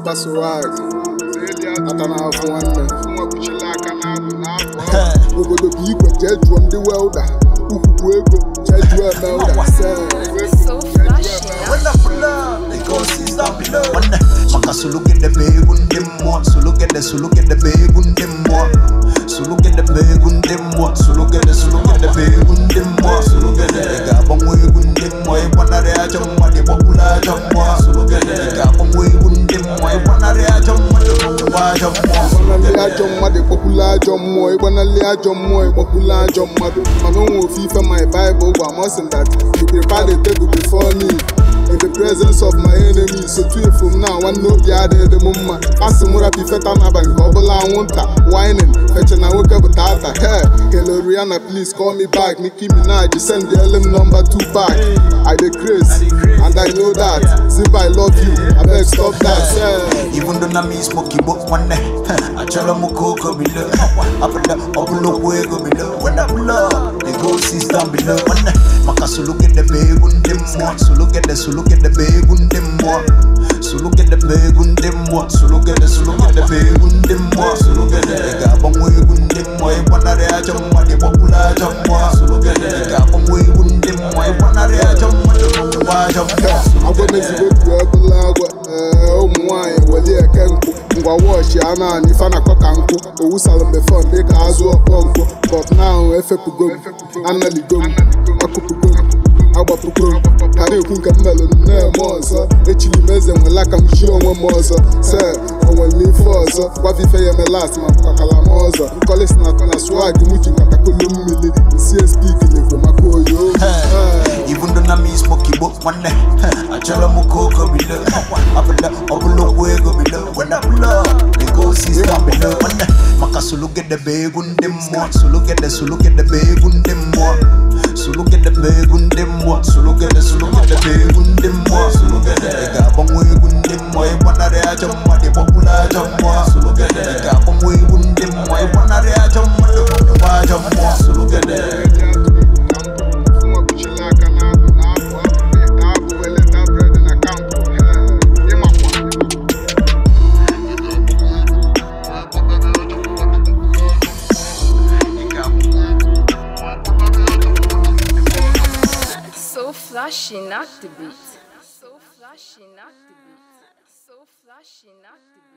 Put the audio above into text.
na-akpaso nwanyị ata na-afụ nwanne obodo bụ igwe jee jụọ ndị welda ukwu bụ ego jee jụọ emelda So flashy. When I pull up, they go see stop below. When the maka solo get the bag on them more, solo get the solo get the bag on them more. Solo get the bag on them more, solo get the solo get the bag on them more. Solo get the ga bang way on them more. I wanna re a jam ma de popular jam more. Solo get the ga bang way on them more. I wanna re a jam ma de popular jam more. ịgbanali ajọ mmadụ ịkpọkwula ajọ mmụọ ịgbanali ajọ mmụọ ịkpọkwula ajọ mmadụ mana onwe ofe ife my bible gwa m sị that you prepare the table before me in the presence of my enemies sotu efu m na nwanne obi adịghị m mma asị m rapụ ifeta n'abalị ka ọ bụla anwụnta whining feche na nwoke bụ tata he hello Rihanna please call me back Nicki Minaj send the LM number two back I dey craze and I know that zip I love you abeg stop that yeah. Even though na me smoky but one day I tell them go come below Up in the up in the way go below When I pull up They go see down below one day Maka solo get the bag on them more Solo get the solo get the bag on them more Solo get the bag on them more Solo get the solo get the bag on them more Solo get the ga bang way on them more I wanna re a jam ma de popular jam more Solo get the ga bang way on them more I wanna re a jam ma de popular jam more agwa mezigo tu ebula agwa ee ụmụ nwaanyị weli eke nkụ ngwa wọchị a naanị ife na-akọ ka nkụ owusara mgbe fọn dị ka azụ ọkpọ nkụ but now efepugo m analigo m akụpụgo m agbapụgo m ka na-ekwu nke m melụ na-eme ọzọ echiri m eze nwela ka m chie onwe m ọzọ se onwere ife ọzọ gwafe ife ya eme last ma pụtakala m ọzọ nkọlis na na swag m ji katakolo mmiri nsi spik na-ekwo maka oyo Ee. Even though na me smoky but one day I tell them go go below Up in the up in the way go below When I pull up They go see down below one day Maka solo get the bag on them more Solo get the solo get the bag on them more Solo get the bag on them more Solo get the solo get the bag on them more Solo get the ga bang way on them more I wanna re a jam ma de popular jam more Solo get the ga bang way on them more I wanna re a jam ma de popular jam more Solo get the So flashy, not the beat. So flashy, not the beat. So flashy, not the beat.